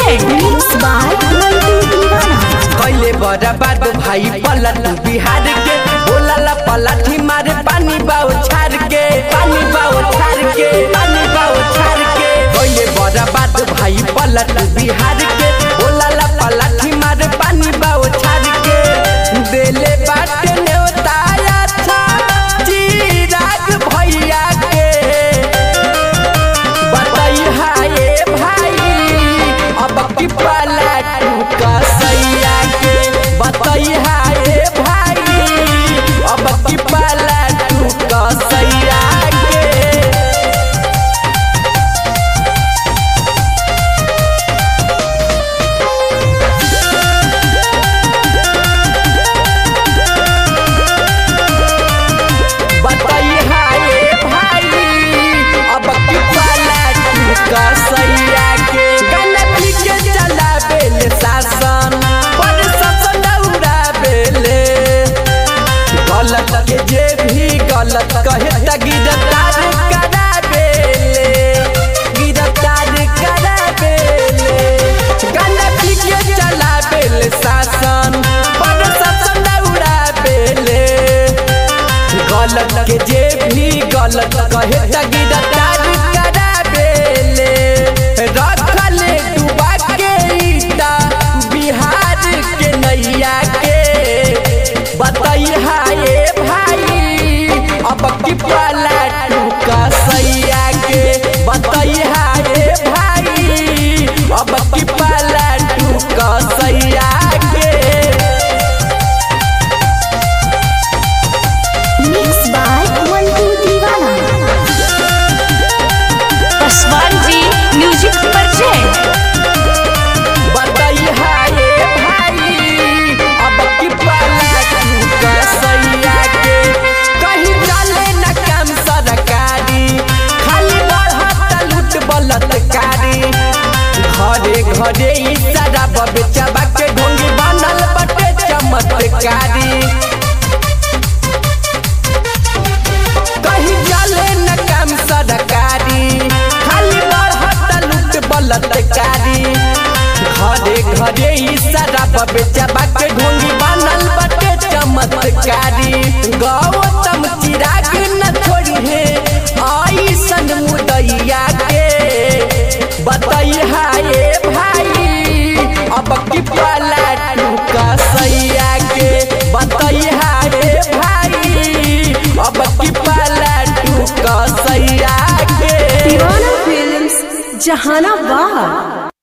present Mixed by Mantu Divana. कैले बर्बाद भाई पलट बिहार के बोला पलठी मारे पानी बाओ छार के पानी बाओ छार के पानी बाओ छार के कैले बर्बाद भाई पलट बिहार के बोला पलठी मारे पानी बाओ छार के देले बाटे नेवताया था चिराग भैया के बताई हाय भाई अब की पलटू कसैया के बताई हाय भाई अब की पलटू कसैया के बताई हाय भाई अब की पलटू कसैया के गलती के चला बेल शासन पर शासन उड़ा बेले गलत के जे भी गलत कहे त गिरफ्तार करा बेले गिरफ्तार करा बेले गलती के चला बेल शासन पर शासन उड़ा बेले गलत के जे भी गलत कहे त गिरफ्तार करा बेले रखले डुबा के ईटा बिहार के नैया के बताई हाय भाई अब की पलटू कसैया के बताई हाय भाई अब की पलटू कसैया के Mixed by Mantu Divana. Paswan ji Music present बताई हाय भाई अब की पलटू कसैया के कहीं चले न काम सरकारी खाली बढ़त लूट बलतकारी घरे घरे ई सारा बेचबा के ढोंगी बनल बटे चमत्कारी कहीं चले न काम सरकारी खाली बढ़त लूट बलतकारी घरे घरे ई सारा बेचबा के ढोंगी बनल बटे चमत्कारी गौतम चिराग न छोड़ी है आई सन मुदैया के बताई हाय भाई अब की पलटू कसैया के बताई हाय भाई अब की पलटू कसैया के दीवाना फिल्म्स जहानाबाद